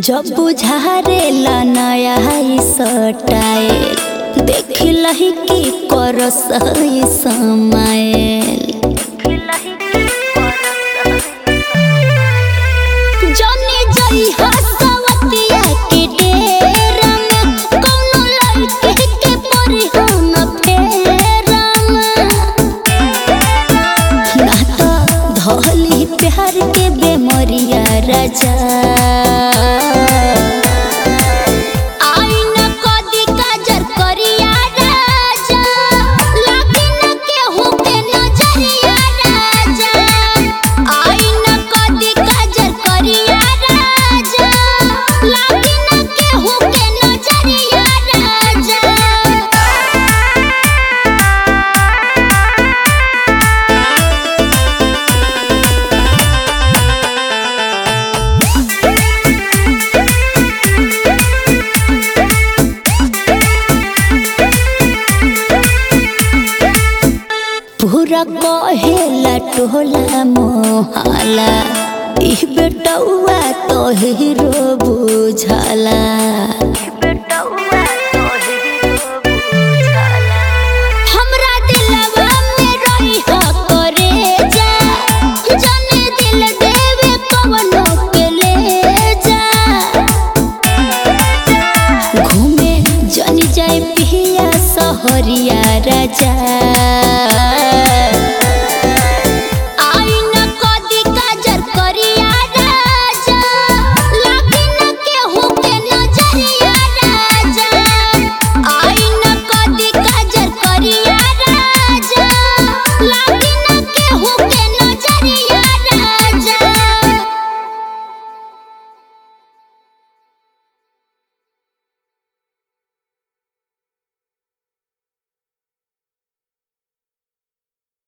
जब बुझारेला नया है सटाइल देख लही की करस है समाइल जाने जाई हसवतिया के डेरा में कौनो लड़के के परी हम फेरा में ना तो धोली प्यार के बेमरिया राजा आईना कदी काजर करिया राजा लागे न केहू के नजरिया राजा आईना कदी काजर करिया राजा लागे न केहू के नजरिया राजा पूरा कहेला टोला मोहाला इ बेटौआ तो हीरो बुझाला